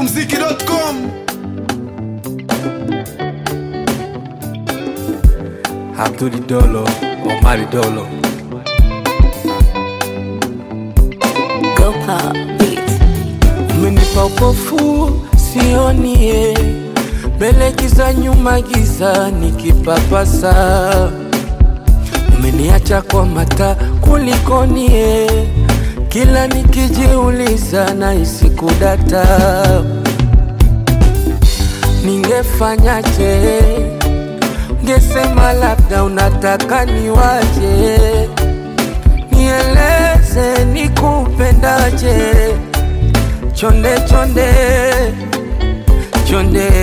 smokumziki.com Abduli Dolo, Omari Dolo. Go pop beats. Umenipa upofu sionie, mbele giza, nyuma giza, nikipapasa. Umeniacha kwa mata kulikonie, kila nikijiuliza na isikudata. Ningefanyaje? Ungesema labda unataka niwaje, nieleze nikupendaje, chonde chonde chonde,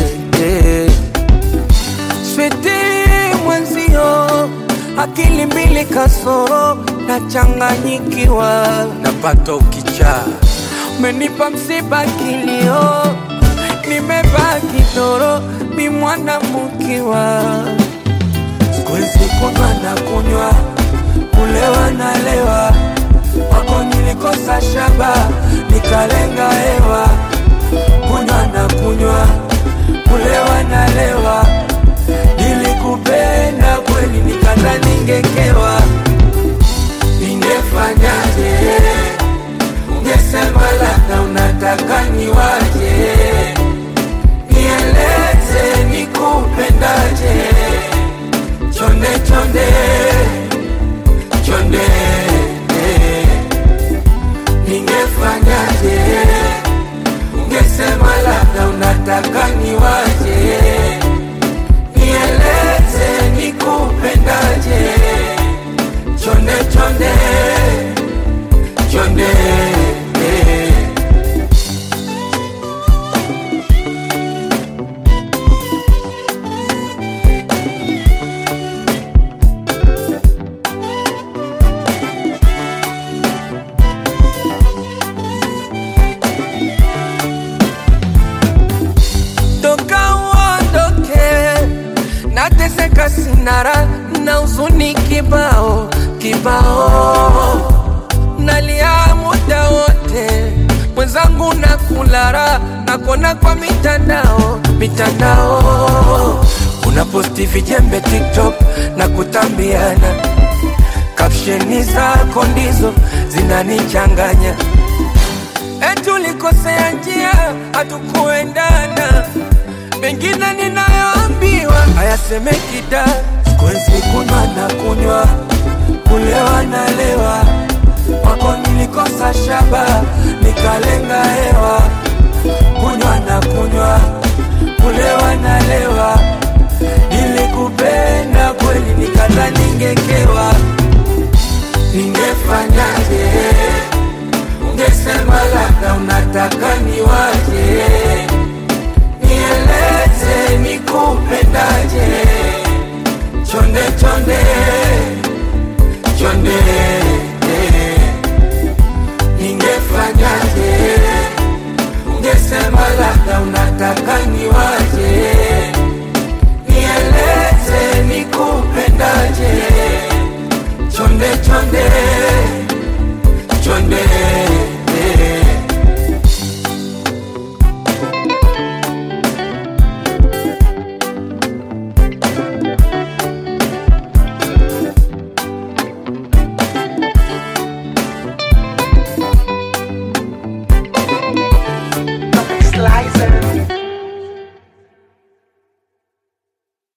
switi mwenzio, akili mbili kasoro, nachanganyikiwa, napata ukichaa, umenipa msiba kilio, nimebaki doro, mi mwana mkiwa Siwezi kunywa na kunywa, kulewa na lewa, wako nilikosa shaba, nikalenga hewa. Kunywa na kunywa, kulewa na lewa, nilikupenda kweli, nikata ningekewa. Ningefanyaje? Ungesema labda unataka niwaje, nieleze nikupendaje chonde chonde chonde ningefanyaje ungesema labda unataka niwaje nieleze nikupendaje chonde chonde chonde toka uondoke, nateseka sinara na uzuni kibao kibao, nalia muda wote, mwenzangu na kulara nakona kwa mitandao mitandao, unaposti vijembe TikTok na kutambiana, kapsheni zako ndizo zinanichanganya etulikosea njia, hatukuendana. Mengine ninayoambiwa hayasemeki da, siwezi kunywa na kunywa, kulewa na lewa, wako nilikosa shaba, nikalenga hewa, kunywa na kunywa, kulewa na lewa, nilikupenda kweli, nikata ningekewa, ningefanyaje? ungesema labda unataka niwaje, nieleze nikupendaje, chonde chonde chonde